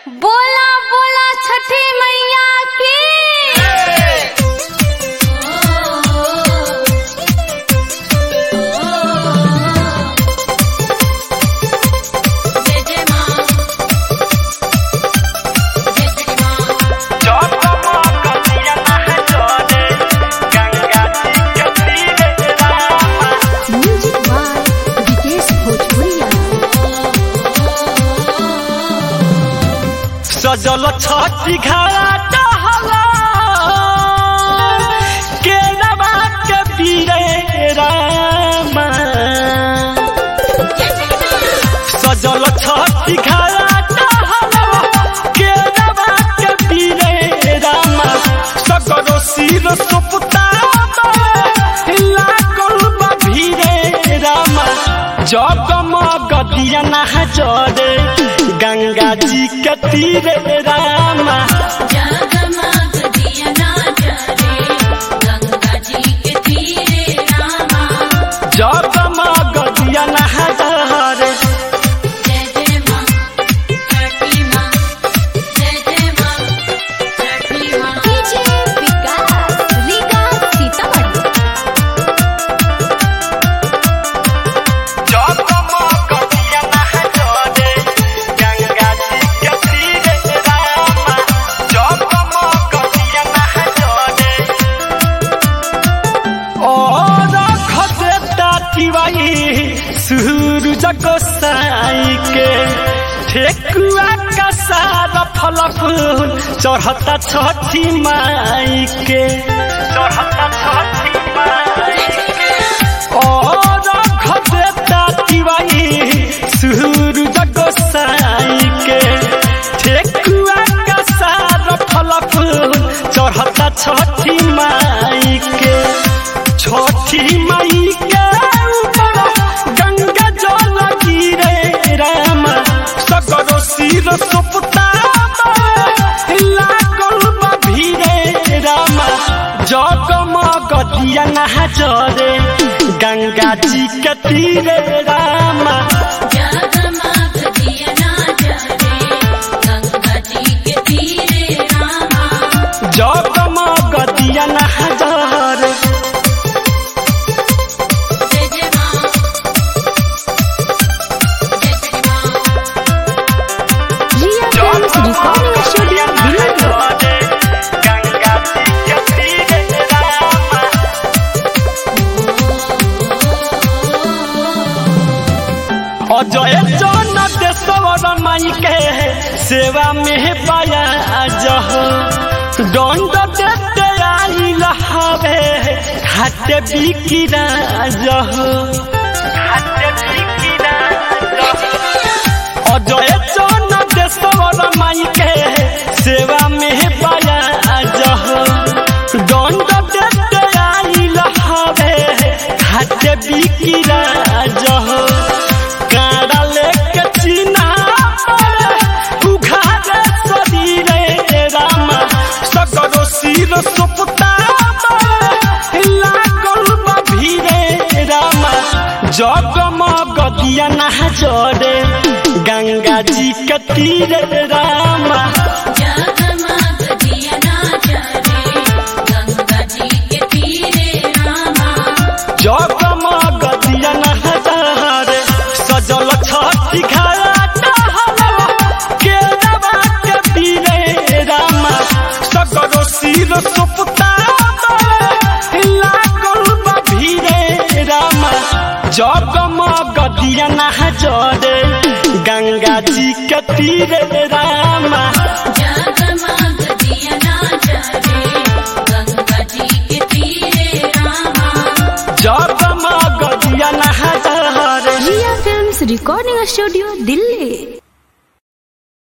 बोला बोला छठी मैया की जय जय माँ जय जय माँ म्यूजिक बाय विकेश भोजपुरिया सजल छठी घाट हला केरवा के पीरे रामा सजल छठी घाट हला केरवा के पीरे रामा सगरो सिर सुपता लागल बा भीरे रामा जगमग दिया नहा जरे गंगा जी के तीरे रामा जगमग दिया ना जरे गंगा जी के तीरे रामा जगमग दिया नहा जरे जय जय माँ छठी माँ जय जय माँ छठी माँ डीजे विकास लीगा सीतामढ़ी जगमग दिया नहा जरे गंगा जी के तीरे रामा जगमग दिया नहा जरे और खदेता तिवाई सूरज को साई के ठेकुआ का सारा फल फूल चढ़ता छठी माई के चढ़ता छठी माई के और खदेता तिवाई सूरज को साई के ठेकुआ का सारा फल फूल चढ़ता छठी माई के छठी माई के ऊपर गंगा जल गिरे राम सगरो सिर सुपता लागल बा भीरे राम जगमग दिया नहा जरे गंगा जी के तीरे रामा जगमग दिया ना जरे गंगा जी के तीरे रामा जगमग दिया नहा जरे जय जय माँ जय जय माँ Riya films recording studio Delhi Ganga ji के तीरे रामा अजय जन देशवर माई के सेवा में पाया जह दंड देते आई लहावे खाते बिकिरा जह खाते बिकिरा अजय जन देशवर माई के सेवा में पाया जह दंड देते आई लहावे खाते बिकिरा जह काड़ा लेके चीना पर उघारे शरीरे रामा सगरो सिर सुपता लागल बा भीरे रामा जगमग दिया नहा जरे गंगा जी के तीरे रामा जगमग दिया ना जरे गंगा जी के तीरे रामा जगमग दिया नहा जरे सजल छठी घाट हवा केरवा के पीरे रामा सगरो सिर सुपता लागल बा भीरे रामा जगमग दिया नहा जरे गंगा जी के तीरे रामा जगमग दिया ना जरे गंगा जी के तीरे रामा जगमग दिया नहा जरे Riya films recording studio Delhi